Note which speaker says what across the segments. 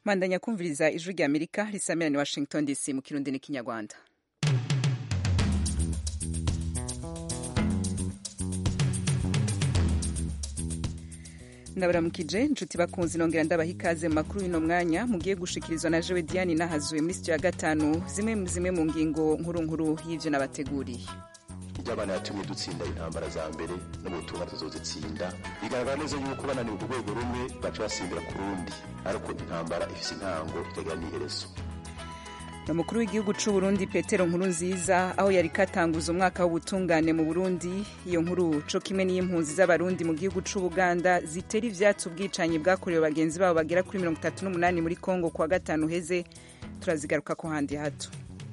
Speaker 1: mandanya kumviriza ijwi rya amerika risamira ni washington dc mu kirundi n'ikinyarwanda ndabaramukije inshuti bakunzi nongera ndabaha ikaze mu makuru y'uno mwanya mugiye gushikirizwa na jewe diane nahazuye muri sitiyo ya gatanu zimwe zimwe mu ngingo nkuru nkuru y'ivyo nabateguriye
Speaker 2: iby'abana yatumye dutsinda intambara za mbere no mu butumwa tuzozitsinda bigaragara neza yuko bananiwe ku rwego rumwe baca basimbira ku rundi ariko intambara ifise intango itagira n'iherezo
Speaker 1: umukuru w'igihugu c'u Burundi Petero Nkurunziza aho yari katanguza umwaka w'ubutungane mu Burundi iyo nkuru co kimwe n'impunzi z'abarundi mu gihugu c'u Buganda zitera ivyatsi ubwicanyi bwakorewe bagenzi babo bagera kuri mirongo itatu n'umunani muri Kongo kuwa gatanu heze turazigaruka ko handi hato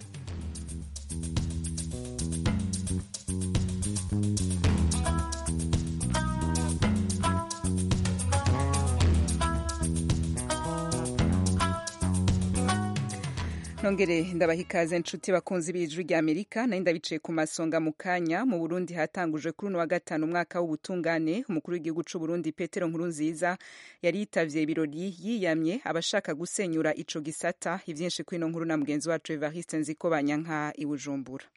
Speaker 1: nongere ndabaha ikaze nshuti bakunzi b'ijwi rya amerika nari ndabicaye ku masonga mu kanya mu burundi hatangujwe kuri uno wa gatanu umwaka w'ubutungane umukuru w'igihugu c'u burundi petero nkurunziza yari yitavye ibirori yiyamye abashaka gusenyura ico gisata ivyinshi kuri ino nkuru na mugenzi wacu evariste nziko banyanka i bujumbura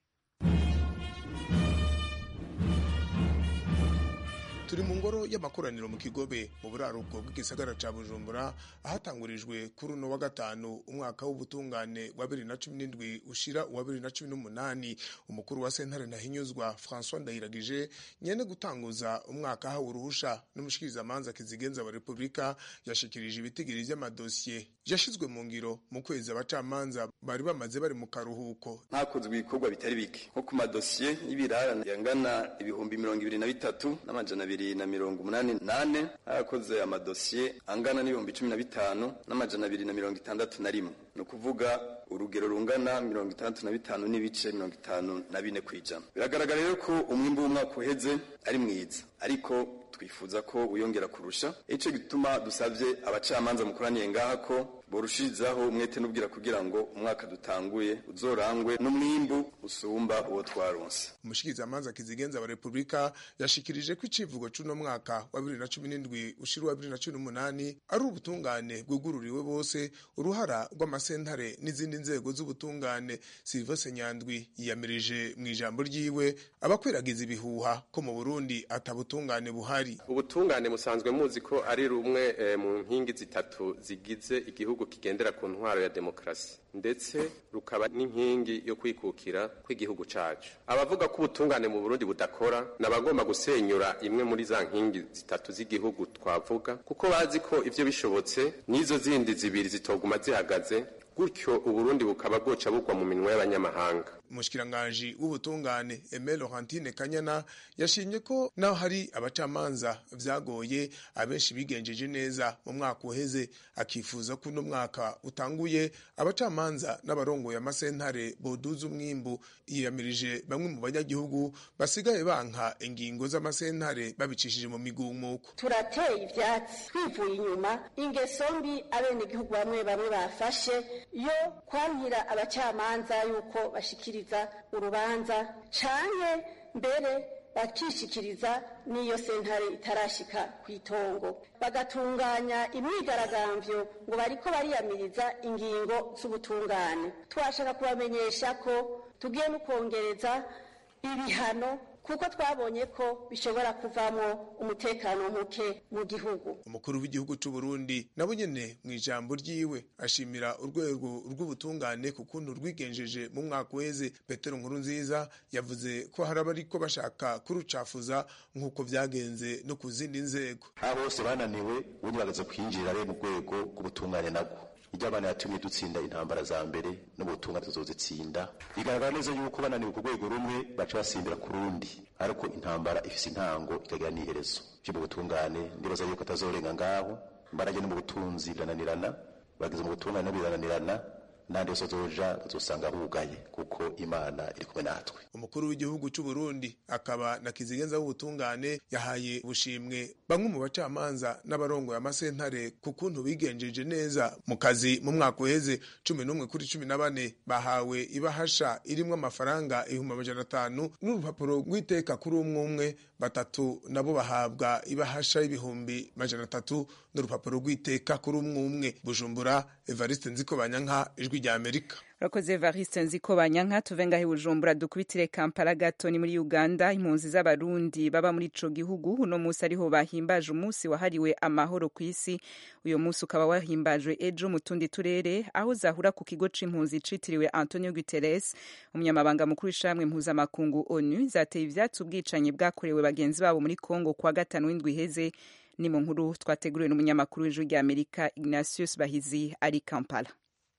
Speaker 3: turi mu ngoro y'amakoraniro mu kigobe mu buraruko bw'igisagara ca bujumbura ahatangurijwe kuri uno wa gatanu umwaka w'ubutungane wa bibiri na cumi n'indwi ushira uwa bibiri na cumi n'umunani umukuru wa sentare ntahinyuzwa françois ndahiragije nyene gutanguza umwaka ahawe uruhusha n'umushikirizamanza kizigenza wa repubulika yashikirije ibitigiri vy'amadosiye yashizwe mu ngiro mu kwezi abacamanza bari bamaze bari mu karuhuko
Speaker 4: hakozwe ibikorwa bitari bike nko ku madosiye y'ibirarane yangana ibihumbi mirongo ibiri na bitatu n'amajana abiri na mirongo umunani nane harakoze amadosiye angana n'ibihumbi cumi na bitanu n'amajana abiri na mirongo itandatu na rimwe ni ukuvuga urugero rungana mirongo itandatu na bitanu n'ibice mirongo itanu na bine ku ijana biragaragara rero ko umwimbu w'umwaka uheze ari mwiza ariko twifuza ko wiyongera kurusha ico gituma dusavye abacamanza mukoraniye ngaha ko borushirizaho umwete n'ubwira kugira ngo umwaka dutanguye uzorangwe n'umwimbu usumba uwo twaronse
Speaker 3: umushikirizamanza kizigenza wa repubulika yashikirije ko icivugo c'uno mwaka wa bibiri na cumi n'indwi ushira uwa bibiri na cumi n'umunani ari ubutungane bwugururiwe bose uruhara rw'amasentare n'izindi nzego z'ubutungane silvese nyandwi yiyamirije mu ijambo ryiwe abakwiragiza ibihuha ko mu burundi atabutungane buhari
Speaker 5: ubutungane musanzwe muzi ko ari rumwe e, mu nkingi zitatu zigize igihugu kigendera ku ntwaro ya demokarasi ndetse rukaba n'inkingi yo kwikukira kw'igihugu cacu abavuga ko ubutungane mu Burundi budakora nabagomba gusenyura imwe muri za nkingi zitatu z'igihugu twavuga kuko bazi ko ivyo bishobotse n'izo zindi zibiri zitoguma zihagaze gutyo uburundi bukaba bwoca bugwa mu minwe y'abanyamahanga
Speaker 3: umushikiranganji w'ubutungane Aime Laurentine Kanyana yashimye ko naho hari abacamanza vyagoye abenshi bigenjeje neza mu mwaka uheze akifuza ko uno mwaka utanguye abacamanza n'abarongoye amasentare boduza umwimbu yiyamirije bamwe mu banyagihugu basigaye banka ingingo z'amasentare babicishije mu migumuko
Speaker 6: turateye ivyatsi twivuye inyuma ingeso mbi abenegihugu bamwe bamwe bafashe yo kwankira abacamanza yuko bashikira urubanza canke mbere bakishikiriza n'iyo sentare itarashika ku itongo bagatunganya imyigaragambyo ngo bariko bariyamiriza ingingo z'ubutungane twashaka kubamenyesha ko tugiye no kongereza ibihano kuko twabonye ko bishobora kuvamo umutekano muke mu gihugu
Speaker 3: umukuru w'igihugu c'u Burundi nabo nyene mu ijambo ryiwe ashimira urwego rw'ubutungane ku kuntu rwigenjeje mu mwaka uheze Petero Nkurunziza yavuze ko hari abariko bashaka kurucafuza nk'uko vyagenze no ku zindi nzego
Speaker 2: abo bose bananiwe ubundi bagaza kwinjira rero mu rwego rw'ubutungane nabwo iby'abana yatumye dutsinda intambara za mbere no mu butumwa tuzozitsinda bigaragara neza yuko bananiwe ku rwego rumwe baca basimbira ku rundi ariko intambara ifise intango ikagira n'iherezo vyo mu butungane ndibaza yuko atazorenga ngaho imbarage no mu butunzi birananirana bageze mu butungane no birananirana n'ahandi hose bazoja bazosanga bugaye kuko imana iri kumwe natwe
Speaker 3: umukuru w'igihugu cy'u Burundi akaba na kizigenza w'ubutungane yahaye ubushimwe bamwe mu bacamanza n'abarongoye amasentare ku kuntu bigenjeje neza mu kazi mu mwaka uheze cumi n'umwe kuri cumi na bane bahawe ibahasha irimwo amafaranga ibihumbi amajana atanu n'urupapuro rw'iteka kuri umwe umwe batatu nabo bahabwa ibahasha y'ibihumbi majana atatu n'urupapuro rw'iteka kuri umwe umwe bujumbura evariste nziko banyanka ijwi rya amerika
Speaker 1: urakoze evariste nziko banyanka tuve ngaho i bujumbura dukubitire kampala gato ni muri uganda impunzi z'abarundi baba muri ico gihugu uno munsi ariho bahimbaje umunsi wahariwe amahoro ku isi uyo munsi ukaba wahimbajwe ejo mu tundi turere aho zahura ku kigo c'impunzi citiriwe antonio guterres umunyamabanga mukuru w'ishamwe mpuzamakungu onu zateye ivyatsi ubwicanyi bwakorewe bagenzi babo muri congo kwa gatanu w'indwi iheze ni mu nkuru twateguriwe n'umunyamakuru w'ijwi rya amerika ignatius bahizi ari kampala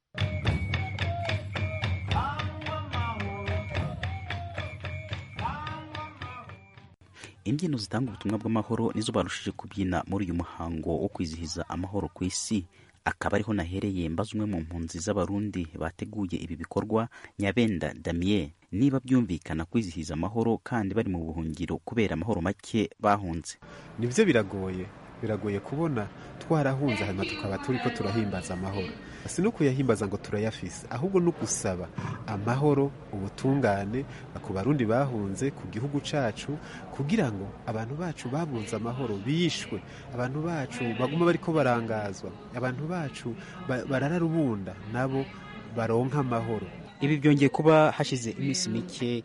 Speaker 7: imbyino zitanga ubutumwa bw'amahoro nizo barushije kubyina muri uyu muhango wo kwizihiza amahoro ku isi akaba ariho nahereye mbaza umwe mu mpunzi z'abarundi bateguye ibi bikorwa nyabenda damien niba byumvikana kwizihiza amahoro kandi bari mu buhungiro kubera amahoro make bahunze
Speaker 8: nibyo biragoye biragoye kubona twarahunze hanyuma tukaba turi ko turahimbaza amahoro si no kuyahimbaza ngo turayafise ahubwo no gusaba amahoro ubutungane ku barundi bahunze ku gihugu cacu kugira ngo abantu bacu babunze amahoro bishwe abantu bacu baguma bariko barangazwa abantu bacu barara rubunda nabo baronka amahoro
Speaker 7: ibi byongeye kuba hashize iminsi mike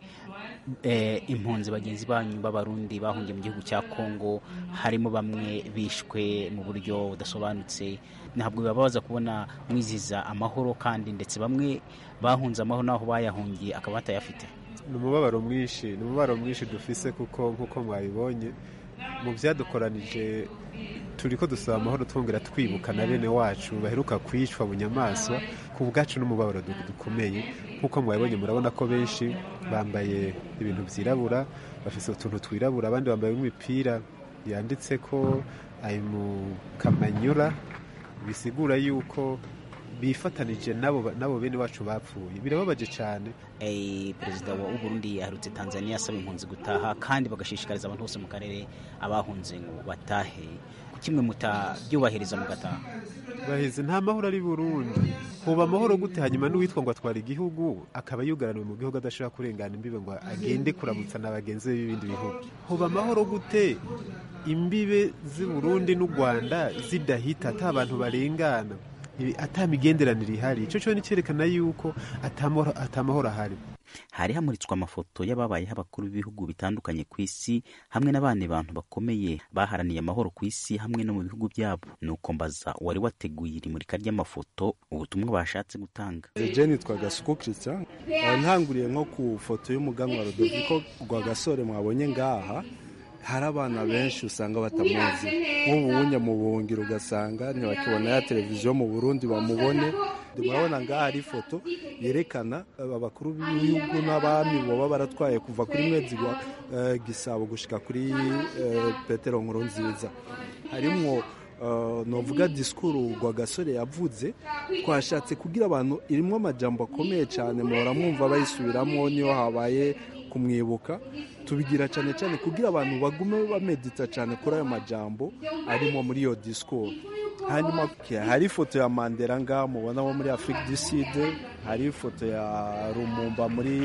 Speaker 7: impunzi bagenzi banyu b'abarundi bahungiye mu gihugu cya kongo harimo bamwe bishwe mu buryo budasobanutse ntabwo bibabaza kubona mwizihiza amahoro kandi ndetse bamwe bahunze amahoro n'aho bayahungiye akaba batayafite
Speaker 8: ni umubabaro mwinshi ni umubabaro mwinshi dufise kuko nk'uko mwabibonye mu byadukoranije turi ko dusaba amahoro twongera twibuka na bene wacu baheruka kwicwa bunyamaswa ku bwacu n'umubabaro dukomeye nk'uko mwabibonye murabona ko benshi bambaye ibintu byirabura bafite utuntu twirabura abandi bambaye imipira yanditse ko ari mu kamanyura bisigura yuko bifatanije nabo bene wacu bapfuye birababaje cyane
Speaker 7: perezida wa Burundi aherutse tanzania asaba impunzi gutaha kandi bagashishikariza abantu bose mu karere abahunze ngo batahe kimwe mutabyubahiriza mugataha
Speaker 8: bahize nta mahoro ari burundi huba amahoro gute hanyuma n'uwitwa ngo atwara igihugu akaba yugaraniwe mu gihugu adashobora kurengana imbibe ngo agende kuramutsa na bagenzi be b'ibindi bihugu huba amahoro gute imbibe z'i burundi n'u rwanda zidahita ata abantu barengana ata migenderanire ihari icyo cyo ni cyerekana yuko atamahoro ahari
Speaker 7: hari hamuritswe amafoto y'ababayeho abakuru b'ibihugu bitandukanye ku isi hamwe n'abandi bantu bakomeye baharaniye amahoro ku isi hamwe no mu bihugu byabo nuko mbaza wari wateguye iri murika ry'amafoto ubutumwa bashatse gutanga
Speaker 9: jeni twagasuku christian ntanguriye nko ku foto y'umuganwa rodoviko rwagasore mwabonye ngaha hari abana benshi usanga batamuzi nk'ubu wunya mu buhungiro ugasanga ntibakibona ya televiziyo mu burundi bamubone murabona ngaha hari ifoto yerekana abakuru b'ibihugu n'abami baba baratwaye kuva kuri mwezi wa gisabo gushyika kuri petero nkuru nziza harimo novuga disikuru rwagasore yavuze twashatse kugira abantu irimo amajambo akomeye cyane muhora mwumva bayisubiramo niyo habaye kumwibuka tubigira cyane cyane kugira abantu bagume bamedita cyane kuri ayo majambo arimo muri iyo disikuru hanyuma hari ifoto ya mandela ngaha mubona wo muri afurika du sud hari ifoto ya rumumba muri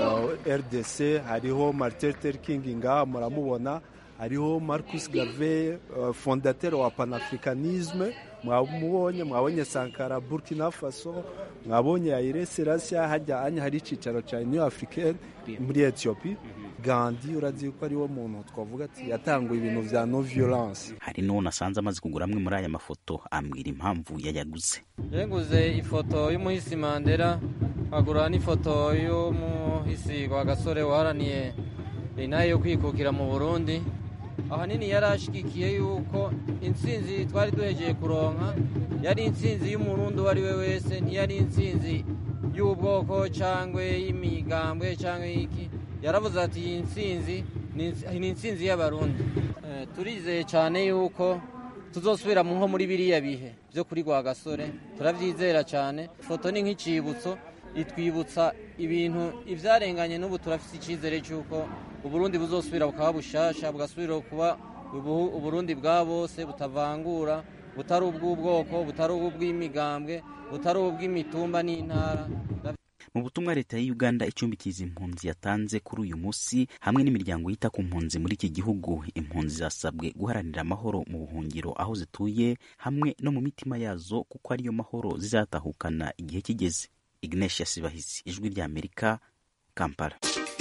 Speaker 9: rdc hariho martin luther king ngaha muramubona hariho marcus gave fondateur wa panafricanisme mwamubonye mwabonye sankara burkina faso mwabonye aire selassie hajya anya hari icicaro cya new africaine muri ethiopie gandi urazi ko ariwo muntu twavuga ati yatanguye ibintu vya no violence
Speaker 7: hari n'uwo nasanze amaze kugura amwe muri aya mafoto ambwira impamvu yayaguze
Speaker 10: yaguze ifoto y'umuhisi mandela nkagura n'ifoto y'umuhisi wa gasore waharaniye inaye yo kwikukira mu burundi ahanini yari ashyigikiye yuko intsinzi twari duhegeye kuronka yari intsinzi y'umurundi uwo ari we wese ntiyari intsinzi y'ubwoko cyangwa y'imigambwe cyangwa y'iki yaravuze ati iyi ntsinzi ni intsinzi y'abarundi turizeye cyane yuko tuzosubira mu nko muri biriya bihe byo kuri gasore turabyizera cyane ifoto ni nk'icibutso itwibutsa ibintu ibyarenganye n'ubu turafite icyizere cy'uko uburundi buzosubira bukaba bushasha bugasubira kuba uburundi bwa bose butavangura butari ubw'ubwoko butari ubw'imigambwe butari ubw'imitumba n'intara
Speaker 7: mu butumwa leta ya uganda icumbikiza impunzi yatanze kuri uyu munsi hamwe n'imiryango yita ku mpunzi muri iki gihugu impunzi zasabwe guharanira amahoro mu buhungiro aho zituye hamwe no mu mitima yazo kuko ariyo mahoro zizatahukana igihe kigeze ignesia sibahizi ijwi rya amerika kampala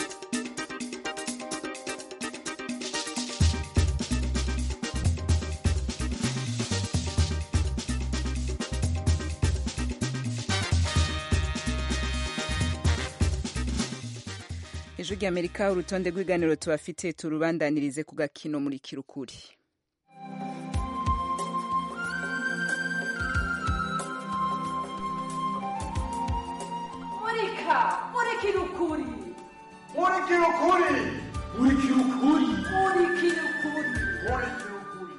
Speaker 1: ijwi rya amerika urutonde rw'ibiganiro tubafite turubandanirize ku gakino muri kirukuri
Speaker 11: murika murikira ukuri
Speaker 12: murikira ukuri murikira ukuri
Speaker 11: murikira ukuri
Speaker 12: murikira ukuri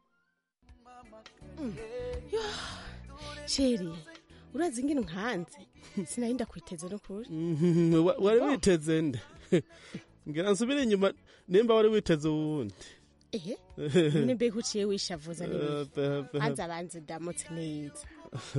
Speaker 13: sheri urazi ingene nkanze sinari ndakwiteze no kuri
Speaker 14: wari witeze nde ngira nsubire inyuma nimba wari witeze uwundi
Speaker 13: ehe none mbega uciye wishavuza n'ibiki hanze abanze ndamutse neza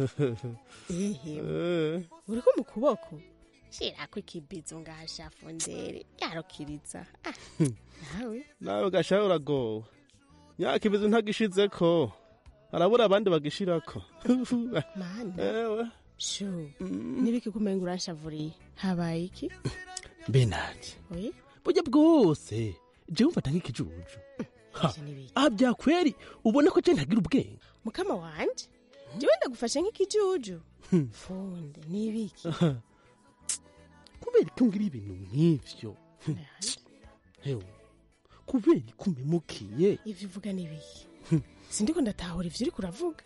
Speaker 13: ehe uriko mu kuboko shirako ikibizo ngahashafu ndere yarukiriza nawe
Speaker 14: nawe gashaho uragowe nyaka ibizo ntagishizeko harabura abandi bagishirako
Speaker 13: mana
Speaker 14: ewe
Speaker 13: shu nibiki kumenga uranshavuriye habaye iki
Speaker 14: mbe nanje
Speaker 13: oye
Speaker 14: burya bwose jewe mfata nk'ikijuju aha byakweri ubona ko je ntagira ubwenge
Speaker 13: mukama wanje jewe ndagufashe nk'ikijuju funde nibiki
Speaker 14: kubera ko ngira ibintu nk'ivyo hewe kubera ko umemukiye
Speaker 13: ivyo uvuga nibiki sindiko ndatahura ivyo uriko uravuga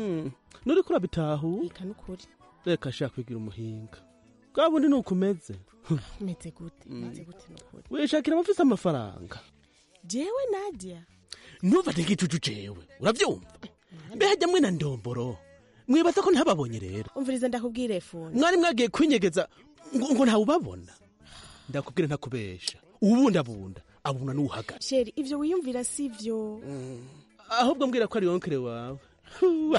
Speaker 14: nuriko urabitahura
Speaker 13: ika nukuri
Speaker 14: reka shaka kwigira umuhinga bwa bundi ni ukumeze
Speaker 13: meze gute meze gute nukuri
Speaker 14: wishakira abafise amafaranga
Speaker 13: jewe nadia
Speaker 14: ntufate nk'icucu jewe uravyumva mbe hajya mwe na ndomboro mwibaza ko ntababonye rero
Speaker 13: umviriza ndakubwire fundi
Speaker 14: mwari mwagiye kwinyegeza ngo, ngo ntawubabona ndakubwira ntakubesha ubundabunda abuna n'uhagara
Speaker 13: sheri ivyo wiyumvira sivyo
Speaker 14: ahubwo mbwira ko ari wonkere wawe Huwa.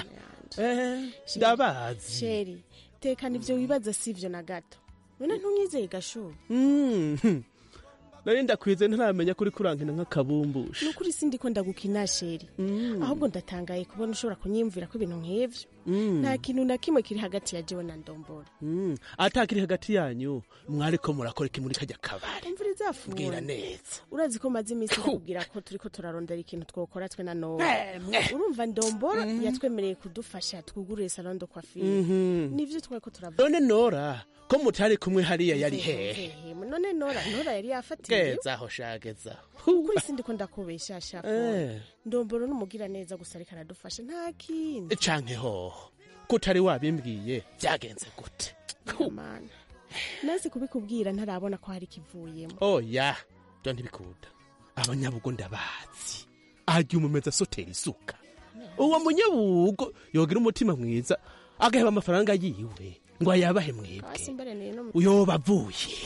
Speaker 14: Eh, ndabazi
Speaker 13: sheri tekana ivyo wibaza sivyo na gato none ntunyizeye gashu
Speaker 14: Mhm. nari ndakwize ntaramenya kuri kurankina nk'akabumbusha
Speaker 13: nukuri sindiko ndagukina sheri ahubwo ndatangaye kubona ushobora kunyiyumvira ko ibintu nk'ivyo nta kintu na kimwe kiri hagati ya jewe na ndombora
Speaker 14: Mm, atakiri hagati yanyu mwariko murakora iki muri kajya kabari
Speaker 13: umviriza
Speaker 14: mbwira
Speaker 13: fundi
Speaker 14: neza
Speaker 13: urazi ko maze iminsi kubwira ko turiko turarondera ikintu twokora twe na none
Speaker 14: Emwe.
Speaker 13: urumva ndombora yatwemereye kudufasha twugurure salon de coiffure
Speaker 14: Mhm.
Speaker 13: nivyo twariko turavuga
Speaker 14: none nora ko mutari kumwe hariya yari hehe
Speaker 13: Hehe, none nora nora yari yafatiye
Speaker 14: gezaho shagezaho
Speaker 13: kuri sindiko ndakubesha shafu
Speaker 14: Eh.
Speaker 13: ndomboro n'umugira neza gusa ariko aradufasha nta kindi
Speaker 14: canke hoho kutari wabimbwiye byagenze gute
Speaker 13: mana nazi kubikubwira ntarabona ko hari ikivuyemo
Speaker 14: oya byo ntibikunda abanyabugo ndabazi ajya umumeza asotera isuka uwo munyabugo yogira umutima mwiza agaheba amafaranga yiwe ngo ayabahe mwebwe
Speaker 13: hasi mbere ni no
Speaker 14: uyoba avuye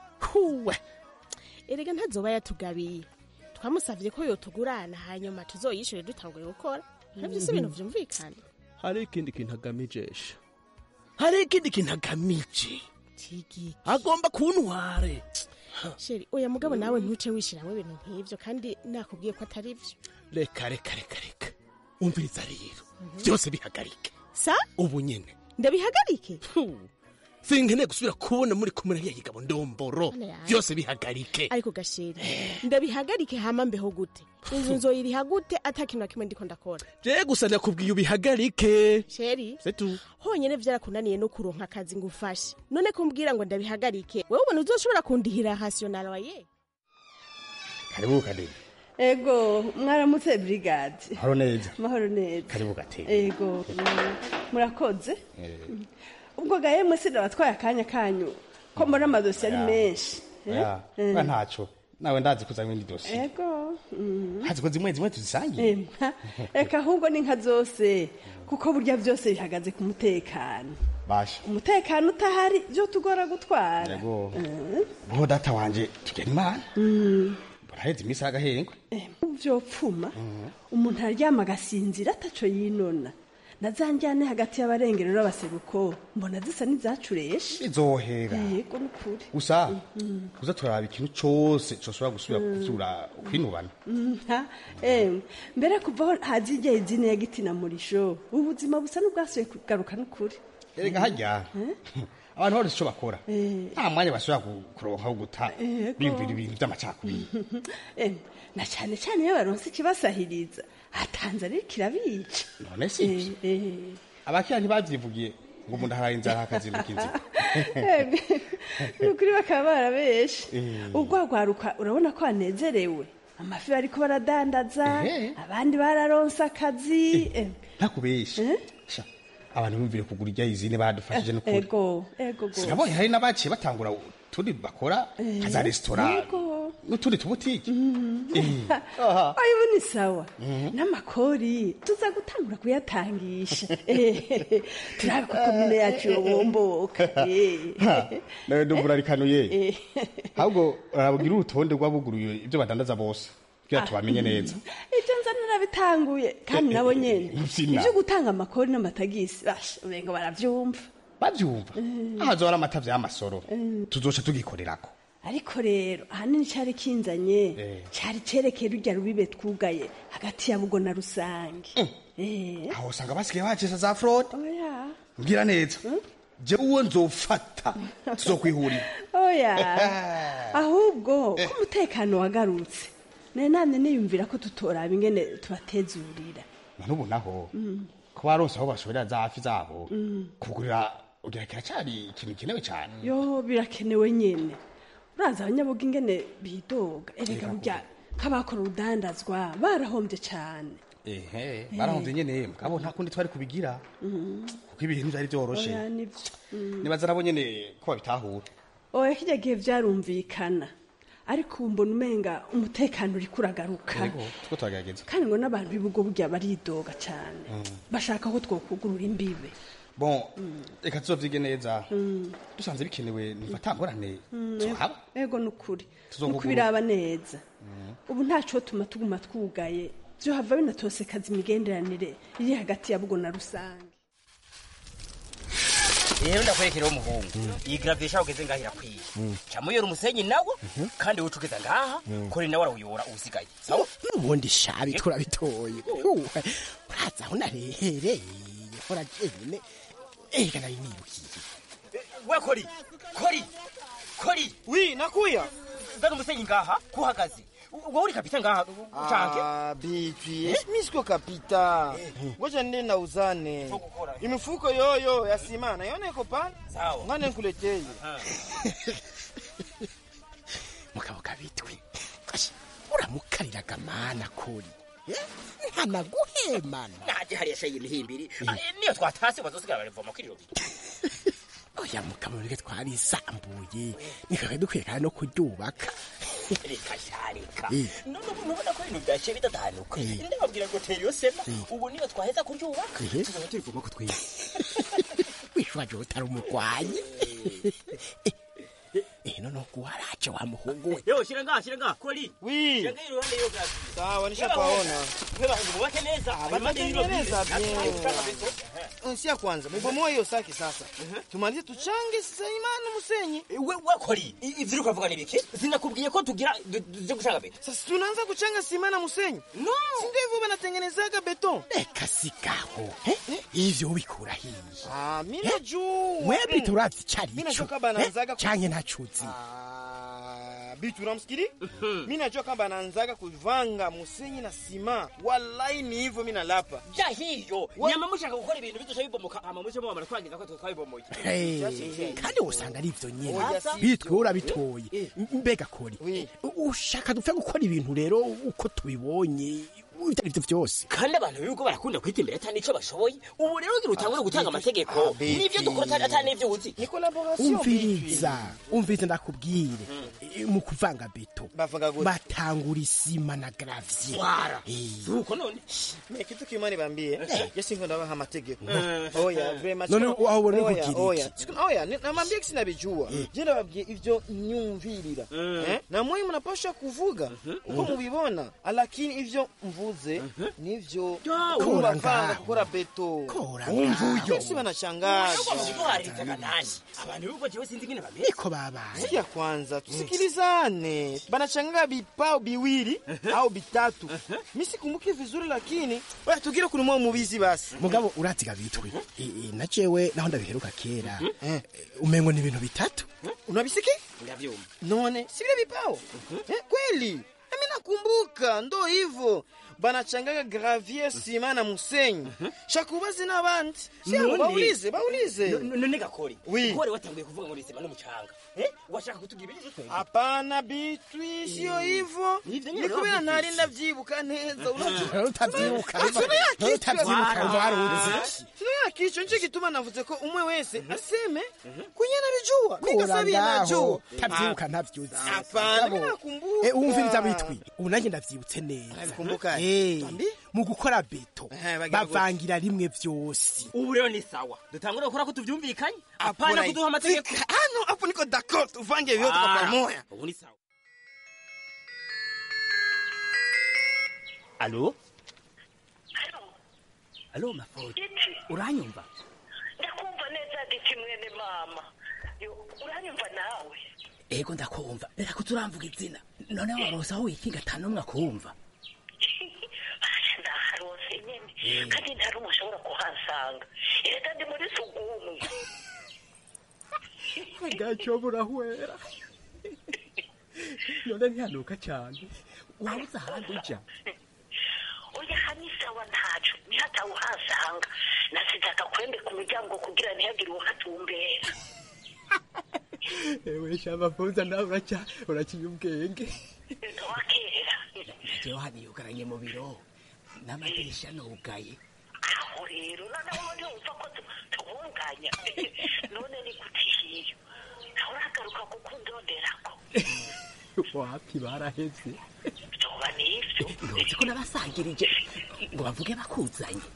Speaker 14: huwe
Speaker 13: erega ntazoba yatugabiye twamusavye ko yotugurana hanyuma tuzoyishure dutanguye gukora navyo si ibintu vyumvikana
Speaker 14: hari ikindi kintu agamijesha hari ikindi kintu agamije
Speaker 13: Tigi.
Speaker 14: agomba kuntware
Speaker 13: sheri oya mugabo nawe ntuce wishiramwo ibintu nk'ivyo kandi nakubwiye ko atari vyo
Speaker 14: reka reka reka reka umviriza rero byose bihagarike
Speaker 13: sa
Speaker 14: ubu nyene
Speaker 13: ndabihagarike
Speaker 14: sinkeneye gusubira kubona muri kumwe na yigabo ndomboro
Speaker 13: Mana yawe.
Speaker 14: byose bihagarike
Speaker 13: ariko gasheri ndabihagarike hama mbeho gute inzu nzoyiriha gute ata kintu na kimwe ndiko ndakora
Speaker 14: je gusa ndakubwiye ubihagarike
Speaker 13: sheri
Speaker 14: setu
Speaker 13: honyene vyarakunaniye no kuronka akazi ngo ufashe none kumbwira ngo ndabihagarike wewe ubona uzoshobora kundihira rational waye
Speaker 15: karibu kadeni
Speaker 16: ego mwaramutse brigade
Speaker 15: haro neza
Speaker 16: mahoro neza
Speaker 15: karibu gateni
Speaker 16: ego mm, murakoze ubwo gahemwe sida batwaye akanya kanyu ko muri amadosiye ari
Speaker 15: Ya.
Speaker 16: menshi
Speaker 15: Ya,
Speaker 16: Eh?
Speaker 15: ba ntaco nawe ndazi kuzanywa indi dosiye
Speaker 16: ego mm.
Speaker 15: hazi ko zimwe zimwe tuzisangiye
Speaker 16: Empa, eka ahubwo ni nka zose kuko burya byose bihagaze ku mutekano
Speaker 15: basha
Speaker 16: umutekano utahari byo tugora gutwara
Speaker 15: yego
Speaker 16: Mm.
Speaker 15: bo data wanje tugena imana
Speaker 16: Mm.
Speaker 15: buraheze iminsi y'agahengwe
Speaker 16: vyopfuma umuntu aryama agasinzira ataco yinona na za njyane hagati y'abarengero n'abaseruko mbona zisa n'izacureshe
Speaker 15: izohera
Speaker 16: yego nukuri
Speaker 15: gusa
Speaker 16: Mm.
Speaker 15: uza turaraba ikintu cose coshobora gusubira kuvyura kwinubana
Speaker 16: nta emwe mbere kuvaho hazi igihe izine ya giti na murisho ubuzima busa n'ubwasuye kugaruka n'ukuri
Speaker 15: erega harya abantu bose ico bakora
Speaker 16: Eh.
Speaker 15: nta mwanya bashobora ku- kuronka wo guta
Speaker 16: Yego.
Speaker 15: biyumvira ibintu vy'amacakubiri
Speaker 16: Emwe, na cane cane iyo baronse ikibasahiriza hatanze ariko kirabica
Speaker 15: none si abakira ntibavyivugiye ngo umuntu aharaye inzara hakazinduka inzira
Speaker 16: Emwe, nukuri bakaba barabeshe
Speaker 15: Eh.
Speaker 16: urwagwaruka urabona ko banezerewe amafi bariko baradandaza abandi bararonse akazi Emwe,
Speaker 15: ntakubesha Sha, abantu bumvire kugura irya izine badufashije n'ukuri
Speaker 16: ego ego gose.
Speaker 15: sinabonye hari n'abaciye batangura utundi bakora
Speaker 16: Eh,
Speaker 15: nka za resitora
Speaker 16: yego.
Speaker 15: n'utundi tubutike
Speaker 16: ayo ni sawa n'amakori tuza gutangura kuyatangisha Eh, turabe ko komine yacu yobomboka Eh.
Speaker 15: nawe ndumva urarikanuye
Speaker 16: Eh.
Speaker 15: ahubwo urabwira urutonde rw'abuguruye ibyo badandaza bose kugira tubamenye neza
Speaker 16: ibyo nza narabitanguye kandi nabo nyene
Speaker 15: Mfina.
Speaker 16: ibyo gutanga amakori n'amatagisi basha ubengo baravyumva
Speaker 15: bavyumva ahazora amata vy'amasoro tuzoca tugikorerako
Speaker 16: ariko rero ahanini cari kinzanye
Speaker 15: Eh.
Speaker 16: cari cerekeye rurya rubibe twugaye hagati ya bugo na rusange Eh.
Speaker 15: aho usanga basigaye bacesa za fraude
Speaker 16: oya
Speaker 15: mbwira neza je uwo nzofata tuzokwihurira
Speaker 16: oya ahubwo ko umutekano wagarutse nari namye niyumvira ko tutoraba ingene tubatezurira
Speaker 15: none ubu naho
Speaker 16: Mm.
Speaker 15: ko baronse aho bashorera za hafi zabo
Speaker 16: Mm.
Speaker 15: kugurira ugira kiracari ikintu gikenewe cyane
Speaker 16: yo birakenewe nyene uraza abanyabuga ingene bidoga erega burya nk'abakora urudandazwa barahombye cane
Speaker 15: ehe barahomvye nyene mugabo nta kundi twari kubigira kuko ibintu vyari vyoroshe
Speaker 16: oya nivyo Mm.
Speaker 15: nibaza nabo nyene ko babitahura
Speaker 16: oya kirya gihe vyarumvikana ariko ubu mbona umenga umutekano uriko uragaruka
Speaker 15: yego tuko turagerageza
Speaker 16: kandi ngo n'abantu b'ibigo burya baridoga cane bashaka ko twokugurura imbibe
Speaker 15: bon reka tuzovyige neza
Speaker 16: Mm.
Speaker 15: dusanze bikenewe nifata ngorane
Speaker 16: Mm,
Speaker 15: zohaba
Speaker 16: ego nukuri
Speaker 15: Tuzokugurura.
Speaker 16: nuko biraba neza ubu ntaco tuma tuguma twugaye vyohava binatosekaza imigenderanire iri hagati ya bugo na rusange
Speaker 17: rero ndakwerekeraho umuhungu iyi gravitation ugeze ngaho irakwiye camo uyora umusenyi nawo kandi wowe ugeza ngaha kore nawe arawuyora uwusigaye sawa
Speaker 18: ubundi shabi turabitoye Uwe, uraza aho narehereye hora jenyine ega nari nibukiye
Speaker 17: we kori kori kori
Speaker 19: wi nakuya
Speaker 17: zana umusenyi ngaha kuhagaze wowe uri kapita ngaha canke
Speaker 19: Ah, bibi mi siko kapita ngoja nende na uzane imifuko yoyo ya sima naiona iko pale ngane nkuleteye
Speaker 18: mugabo kabitwi Kashi, uramukariraga mana kuri Eh, ntanaguhemana
Speaker 17: naje hariya shayi imihimbiri niyo twatase bazosigara barivoma kuri robine
Speaker 18: oya mugabo reke twarisambuye nikaga dukwiye kandi no kuryubaka
Speaker 17: reka sharika
Speaker 18: Eh.
Speaker 17: nubona ko ibintu byaciye bidadanuka ndababwira ngo tera iyo sema ubu niyo twaheza kuryubaka
Speaker 18: Eh.
Speaker 17: tuzaba turivoma ko twize
Speaker 18: wishwaje utari umurwanyi Eh, noneho kuwaraje wa muhungu we
Speaker 17: yo shira ngaha shira ngaha kori
Speaker 19: wi
Speaker 17: shira ngaha iruhande yo gazi
Speaker 19: sawa nishapaona
Speaker 17: mwe bahungu mubake neza
Speaker 19: batatengeneza bien si ya kwanza mubomoe hiyo saki sasa tumalize tuchange sasa imana musenyi
Speaker 17: we we kori i- ivyo uriko uravuga ni biki sinakubwiye ko tugira du- tuje gushaka beto
Speaker 19: sasa tunaanza kuchanga sima na musenyi
Speaker 17: no
Speaker 19: si ndio hivyo banatengenezaga beton
Speaker 18: reka sigaho Eh, ivyo ubikura hiye
Speaker 19: ah mimi najua
Speaker 18: mwebwe turazi icari
Speaker 19: mimi
Speaker 18: ico
Speaker 19: najua kama anaanzaga
Speaker 18: Eh, canke ntacuzi
Speaker 19: Ah, bitu unamsikili mi najua kama anaanzaga kuvanga musenyi na sima wallahi ni hivyo mi nalapa
Speaker 17: ja hiyo nyama mushaka gukora ibintu bidusha bibomoka hama muce mubamara twangiza ko twabibomoye
Speaker 18: Eh, kandi wosanga ari ivyo nyene
Speaker 17: Oya, si
Speaker 18: bitwe urabitoye mbega kori u- ushaka dupfe gukora ibintu rero uko tubibonye ibyo aribyo byose
Speaker 17: kandi abantu b'ibigo barakunda kwita imbere atari n'icyo bashoboye ubu rero ugira utangure gutanga amategeko
Speaker 18: Beti.
Speaker 17: n'ibyo dukora atari- atari n'ibyo uzi
Speaker 18: umviriza umviriza ndakubwire Eh, mu kuvanga beto batangura isima na gravye
Speaker 19: Wara.
Speaker 17: suko none
Speaker 19: Mimi kitu kimani bambie Jesi ngo ndabaha amategeko
Speaker 18: Eh.
Speaker 19: oya very much
Speaker 18: None aho ubona
Speaker 19: Oya,
Speaker 18: kugira iki?
Speaker 19: oya Siku- oya ni- namwambia kisi nabijua je ndababwiye ivyo nyumvirira Eh? na mwe mnapasha kuvuga uko mubibona lakini ivyo mvuze nivyo
Speaker 18: Kora
Speaker 19: kubavanga
Speaker 18: ngaho.
Speaker 19: gukora beto
Speaker 18: Kora
Speaker 19: umvuyo
Speaker 18: ngaho.
Speaker 19: Jesi banashangaza
Speaker 17: harikaga nani abantu b'ibigo jewe sinzi ingene bameze
Speaker 18: niko babaye
Speaker 19: sikia kwanza tusikilizane banachanganga vipao viwili au vitatu mi sikumbuki vizuri lakini oya tugire kunumwa mubizi basi
Speaker 18: mugabo uratiga bitwe Eh, eh, na jewe naho ndabiheruka kera Eh, umengo ni ibintu bitatu
Speaker 19: unabisiki
Speaker 17: ndavyumva
Speaker 19: none si vile vipao eh, kweli nami nakumbuka ndo hivyo banachangaga gravier sima na musenyi shakubazi n'abandi siabo
Speaker 17: None-
Speaker 19: baulize baulize
Speaker 17: No- no- none gakori
Speaker 19: Oui.
Speaker 17: kore watanguye kuvuga ngo nisema n'umucanga eh washaka kutubwira ibyo twebwe
Speaker 19: hapana bitwi sio hivyo
Speaker 17: Nivyo nyene
Speaker 19: ni kubera
Speaker 17: wavuze.
Speaker 19: ntari ndavyibuka neza unajua
Speaker 18: utavyibuka
Speaker 19: Ah, sinaya kichwa.
Speaker 18: utavyibuka
Speaker 19: Ah,
Speaker 18: umva waruzi
Speaker 19: sinaya kichwa nico gituma navuze ko umwe wese aseme kunye nabijua
Speaker 18: kura
Speaker 19: nikasabiye
Speaker 18: ngaho
Speaker 19: najua
Speaker 18: tavyibuka ntavyuzi
Speaker 19: hapana
Speaker 18: Mugabo,
Speaker 19: mimi nakumbuka
Speaker 18: eh, umviriza bitwi ubu nanjye ndavyibutse neza
Speaker 19: Unabikumbuka?
Speaker 18: Eh,
Speaker 19: Tuambie.
Speaker 18: mu gukora beto
Speaker 19: bagira gute?
Speaker 18: bavangira rimwe vyose
Speaker 17: ubu rero ni sawa dutangure gukora ko tuvyumvikanye apana kuduha amategeko
Speaker 19: hano hapo niko d'accord tuvange vyote kwa
Speaker 17: Ah,
Speaker 19: pamoja
Speaker 17: ubu ni sawa alo alo mafodi uranyumva
Speaker 20: ndakumva neza giti mwene mama Yo, uranyumva nawe
Speaker 7: ego ndakumva reka kuturamvuga izina none warose aho wikinga ata n'umwe akumva
Speaker 20: Basha ndaharose nyene kandi nta rumwe ashobora kuhansanga erega ndi muri sugumwe
Speaker 14: gaco burahwera none ntihanuka cyane wabuze ahandi uja
Speaker 20: oya hani sawa ntaco ntihatawe uhansanga nasize agakwembe ku miryango kugira ntihagire uwahatumbera
Speaker 14: ewe shamafuza nawe uraca uraciye ubwenge
Speaker 20: wakera
Speaker 7: jewe haniyugaranye mu biro n'amadirisha nugaye
Speaker 20: aho rero noneho ntiwumva ko tu- tubunganya none ni gute hiyo nawe uragaruka kukundonderako
Speaker 14: wapi baraheze
Speaker 20: vyoba nivyo
Speaker 7: ntuzi ko nabasangirije ngo bavuge bakuzanye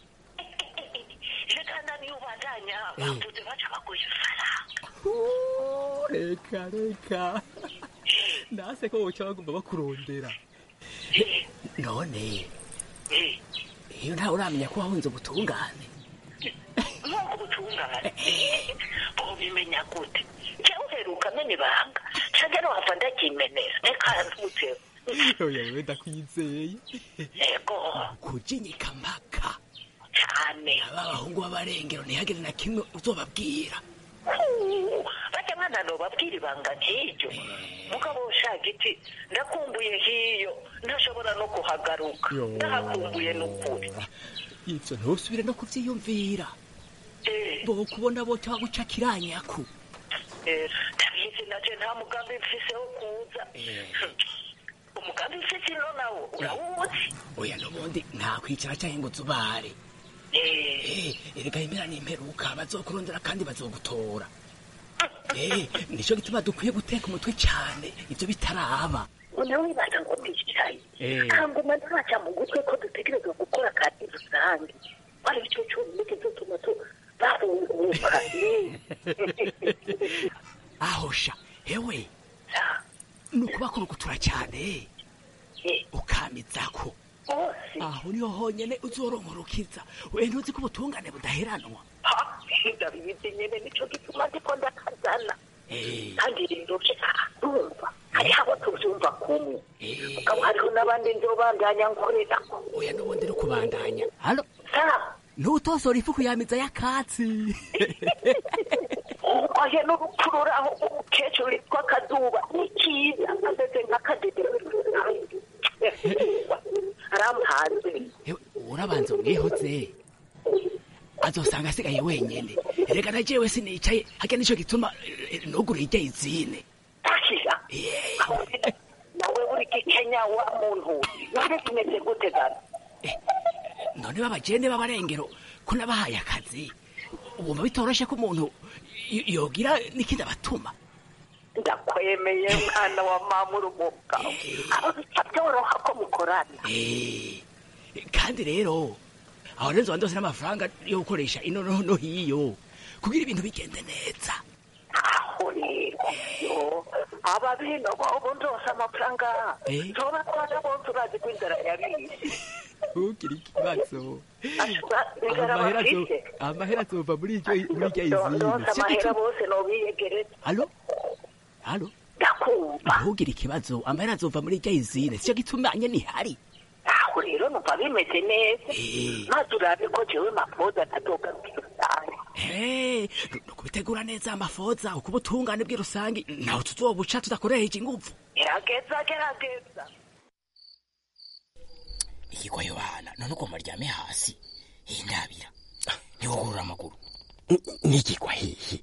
Speaker 20: reka naniyo ubandanya
Speaker 7: Eh.
Speaker 20: bavuze baca baguha ifaranga
Speaker 14: reka reka nase ko woca bagomba bakurondera
Speaker 7: none iyo ntawe uramenya ko wahunze ubutungane
Speaker 20: nk'uko ubutungane bobimenya gute jewe uheruka mena ibanga canke nohava ndakimenera reka ntutseho
Speaker 14: oya wewe ndakwizeye
Speaker 20: ego
Speaker 7: kujinyika mpaka
Speaker 20: cane
Speaker 7: aba bahungu b'abarengero ntihagire na kimwe uzobabwira
Speaker 20: Huu, baca mwana nobabwira ibanga nk'iryo mugabo ushaka iti ndakumbuye hiyo ntashobora no kuhagaruka
Speaker 14: Yo.
Speaker 20: ndahakumbuye n'ukuri
Speaker 7: ivyo ntusubire no kuvyiyumvira bokubona boca baguca kiranyaku
Speaker 20: Eh, ndabizi naje nta mugambi mfise wo kuza umugambi mfise ino nawo urawuzi
Speaker 7: oya n'ubundi nta kwicara canke ngo zubare Eh, erega impera n'imperuka bazokurondera kandi bazogutora Eh, nico gituma dukwiye guteka umutwe cane ivyo bitaraba
Speaker 20: nawe wibaza ngo ndicaye
Speaker 7: Eh.
Speaker 20: kanguma ntaca mu gutwe ko dutegerezwa gukora kandi rusange ari cyo cyonyine kizotuma tu bahunguka
Speaker 7: ahosha hewe ni ukubakurugutura cyane ukamizako aho niho honyene uzoronkorukiza we ntuzi ko ubutungane budaheranwa
Speaker 20: ndabizi nyene nico gituma ndiko ndakazana kandi rero ndumva hariho abo tuvyumva kumwe mugabo hariho n'abandi nzobandanya nkorerako
Speaker 7: oya n'ubundi no kubandanya halo
Speaker 20: sa
Speaker 7: ntutosora ifu kuyamiza y'akatsi
Speaker 20: oya n'urupfu ruraho umukecuru witwa kazuba ni kiza ameze nk'akadede aramuhanze
Speaker 7: urabanza umwihoze azosanga asigaye wenyene reka na jewe sinicaye harya nico gituma eh, ntugure irya izine
Speaker 20: akira nawe buri gikenye kumenya wa muntu none tumeze gute gana
Speaker 18: none babagende b'abarengero ko nabahaye akazi wumva bitoroshe ko umuntu y- yogira n'ikindi abatuma
Speaker 20: ndakwemeye mwana wa mama urumuga aho bica byoroha ko mukorana
Speaker 18: Eh, kandi rero aho rero nzoba ndose n'amafaranga yo gukoresha ino no no hiyo kugira ibintu bigende neza
Speaker 20: aho rero yo aba bino bobo ndose amafaranga
Speaker 18: Eh.
Speaker 20: ntoba twaje bose urazi ko inzara yabishe
Speaker 18: ntugire ikibazo
Speaker 20: inzara
Speaker 18: amahera azo-
Speaker 20: bafise
Speaker 18: amahera azova muri iryo muri iryo izindi
Speaker 20: ndose amahera bose nobiyegereza
Speaker 18: alo alo
Speaker 20: ndakumva
Speaker 18: ntugire ikibazo amahera azova muri iryo izindi sico gituma nyene ihari
Speaker 20: aho rero numva bimeze neza maze urabe ko jewe mapoza ntadogarukira cyane
Speaker 18: Eh, no kubitegura neza amafoza uko ubutungane bw'irusangi naho tuzobuca tudakoresheje inguvu
Speaker 20: gerageza gerageza
Speaker 17: igikwa yohana none uko maryame hasi hindabira ntiwugurura amaguru
Speaker 18: nigigwa hehe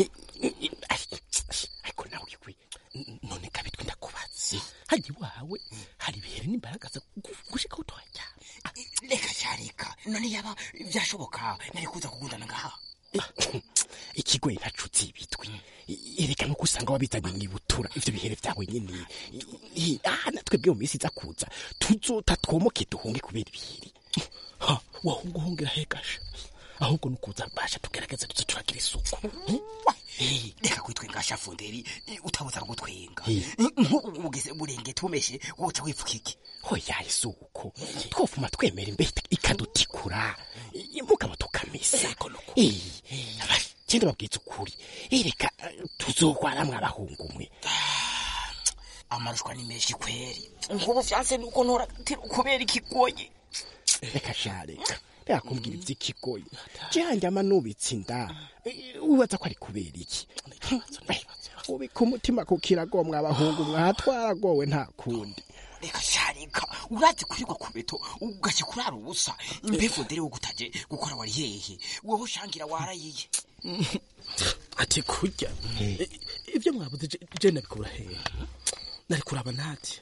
Speaker 18: ariko nawe igwe none kabitwe ndakubaze haji wawe hari ibihere n'imbaraga zo gushika utoya
Speaker 17: reka cyareka none yaba byashoboka nari kuza kugundana ngaha
Speaker 18: ikigoyi ntacutse ibitwi ereka nuko usanga wabizanye mwibutura ivyo bihere vyawe nyene I- ah natwebwe mu minsi iza kuza tuzota twomoke duhunge kubera ibiheri ha wahunguhungira hegasha ahubwo nukuza basha tugerageza tuze turagira isuku
Speaker 17: Eh, reka kwitwenga shafunderi eh, utabuza gutwenga
Speaker 18: Eh.
Speaker 17: nk'ubu ugeze burenge tumeshe woca wipfuka iki
Speaker 18: hoya isuku twofuma twemera imbeho ikadutikura mugabo tukamesa genda babwiza ukuri ereka tuzogwaramwe abahungu umwe
Speaker 17: amarushwa ni menshi kweri nk'ubu vyanse nuko ntoratira kubera ikigoye
Speaker 18: reka sha reka reka kumbwira ivy'ikigoyi janje ama nubitse inda Eh, wibaza ko ari kubera iki Eh, ubika umutima ku kirago mwa abahungu mwatwaragowe nta kundi
Speaker 17: reka sharika urazi kurirwa ku beto ugaca kurara ubusa imbeho dere wo gutaje gukora wari hehe wowe shangira warayiye
Speaker 14: ati kurya I- ibyo mwabuze je- je nabikura hehe nari kuraba nati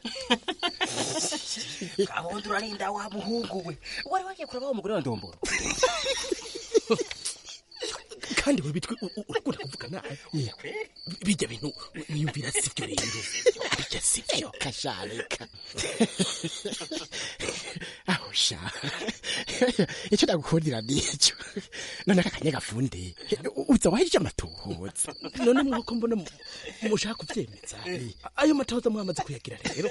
Speaker 17: kabondo urarinda wa muhungu we wari wagiye kuraba wa mugore wa ndomboro
Speaker 14: kandi we bitwe u- u- urakunda kuvuga nabi bijya bintu niyumvira sivyo rero bijya sivyo
Speaker 18: kashareka aho sha icyo ndagukundira nico none aka kanya gafunde uza wahije amatohoza
Speaker 14: none mwuko mbona mu- mushaka kuvyemeza ayo matoza mwamaze kuyagira rero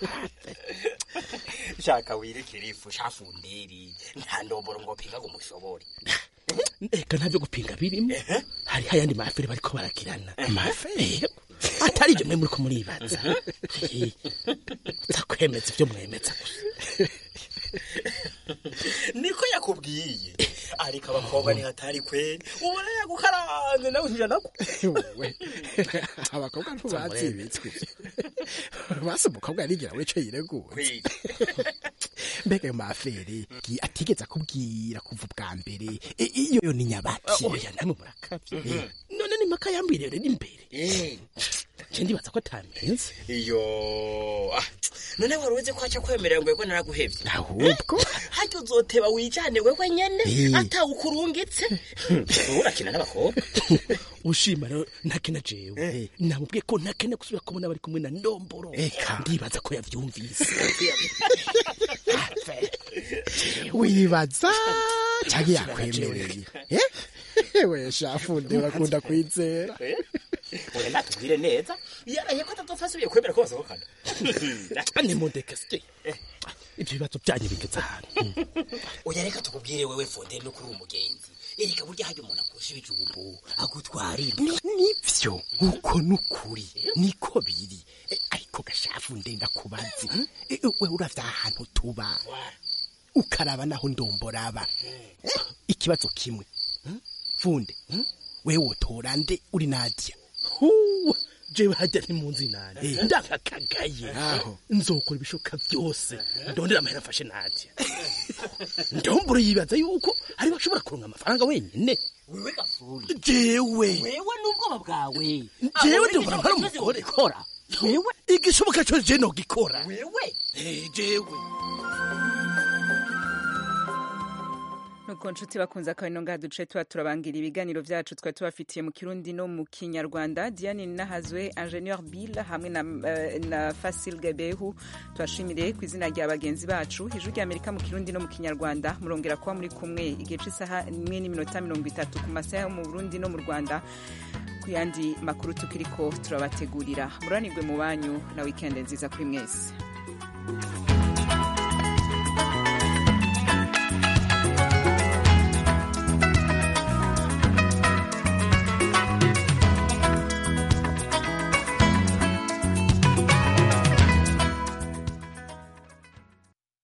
Speaker 17: shaka wirekere ifu shafunderi nta ndomboro ngo pinga ngo mushobore
Speaker 14: eka ntavyo gupinga birimo hariho ayandi mafere bariko baragirana mafere atari ibyo mwe muriko muribaza Eh, nzakwemeza ibyo mwemeza gusa
Speaker 17: niko yakubwiye ariko abakobwa ntihatari kweri ubona yagukaranze nawe ntijanako
Speaker 18: we abakobwa ntubazi ibitswe basi umukobwa yarigira we ico yireguye mbega ayo mafere gi- atigeze akubwira kuva ubwa mbere I- iyo yo ni nyabaki
Speaker 14: oya namwe murakavye none ni maka yambwiriye rero imbere je ndibaza ko atamenze
Speaker 17: iyo ah, none wari uzi ko aca kwemerera ngo yego naraguhevye
Speaker 18: ahubwo
Speaker 17: harya uzoteba wijane wewe nyene
Speaker 14: Eh.
Speaker 17: atawukurungitse wowe urakina n'abakobwa
Speaker 14: ushima rero ntakena jewe namubwiye ko ntakena gusubira kubona bari kumwe na ndomboro ndibaza ko yavyumvise
Speaker 18: wibaza cyangwa yakwemereye Eh? we shafunde urakunda kwizera
Speaker 17: oya natubwire neza yaraye ko atazopfa asubiye kwemera ko basohokana
Speaker 14: nimundeke sike ibyo bibazo byanyu bigeze ahantu
Speaker 17: oya reka tukubwire wewe fonde no kuri umugenzi ereka burya hajya umuntu akurusha ibijumbu agutwara
Speaker 18: Ni- nivyo uko nukuri niko biri Eh, ariko gashafu ndenda kubazi Eh, we uravya ahantu tuba ukaraba naho ndomboraba Eh, ikibazo kimwe Hmm? funde hmm? we wotora nde uri nadia
Speaker 14: Huwa, jewe hajya ntimunzi nani
Speaker 18: Eh.
Speaker 14: ndakakagaye
Speaker 18: Aho.
Speaker 14: nzokora ibishoboka byose ndondera amahera afashe nadia ndomboro yibaza yuko ari bashobora kuronka amafaranga wenyine
Speaker 17: wewe gafuri
Speaker 14: jewe
Speaker 17: wewe n'ubwoba bwawe
Speaker 14: jewe ndombora mpara umugore
Speaker 17: kora wewe
Speaker 14: igishoboka cyo je nogikora
Speaker 17: wewe
Speaker 14: Eh, jewe
Speaker 1: nuko nshuti bakunze akabino ngaha duce tuba turabangira ibiganiro vyacu twari tubafitiye mu kirundi no mu kinyarwanda diane nahazwe ingenieur bill hamwe na, eh, na fasil gabehu tubashimire ku izina rya bagenzi bacu ijwi rya amerika mu kirundi no mu kinyarwanda murongera kuba muri kumwe igihe c'isaha imwe n'iminota mirongo itatu ku masaha yo mu burundi no mu rwanda ku yandi makuru tukiriko turabategurira muranirwe mu banyu na wikende nziza kuri mwese